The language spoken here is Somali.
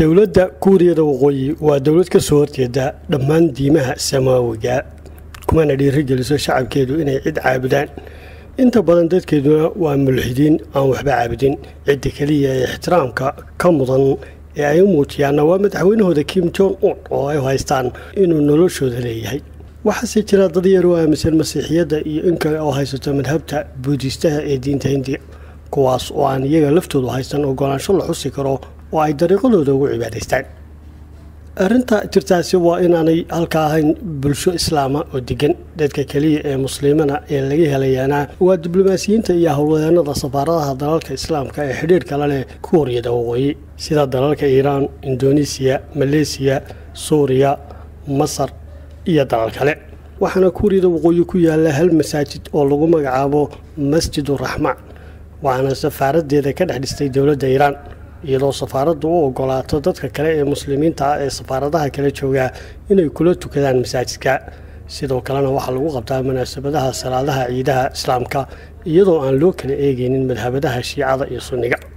dowladda kuuriyada waqooyi waa dowlad ka soo horjeeda dhammaan diimaha samaawiga kumana dhiirigeliso shacabkeedu inay cid caabudaan inta badan dadkeeduna waa mulxidiin aan waxba caabudin cidda keliya ee ixtiraamka ka mudan ee ay u muujiyaanna waa madaxweynahooda kim jong un oo ay haystaan inuu noloshooda leeyahay waxaase jira dad yar oo aaminsan masiixiyadda iyo in kale oo haysato madhabta buudistaha ee diinta hindiya kuwaas oo aan iyaga laftoodu haysan ogolaansho la xusi karo oo ay dariiqadooda ugu cibaadaystaan arrinta jirtaasi waa inaanay halka ahayn bulsho islaama oo degan dadka keliya ee muslimana ee laga helayaana waa diblomaasiyiinta iyo howlwadeennada safaaradaha dalalka islaamka ee xidhiirka la leh kuuriyada waqooyi sida dalalka iiraan indonesiya maleesiya suuriya masar iyo dalal kale waxaana kuuriyada waqooyi ku yaala hal masaajid oo lagu magacaabo masjiduraxmaan waxaana safaaradeeda ka dhex dhistay dowladda iiraan iyadoo safaaraddu u ogolaato dadka kale ee muslimiinta ah ee safaaradaha kale joogaa inay kula tukadaan masaajidka sidoo kalena waxaa lagu qabtaa munaasabadaha salaadaha ciidaha islaamka iyadoo aan loo kala eegaynin madhabadaha shiicada iyo sunniga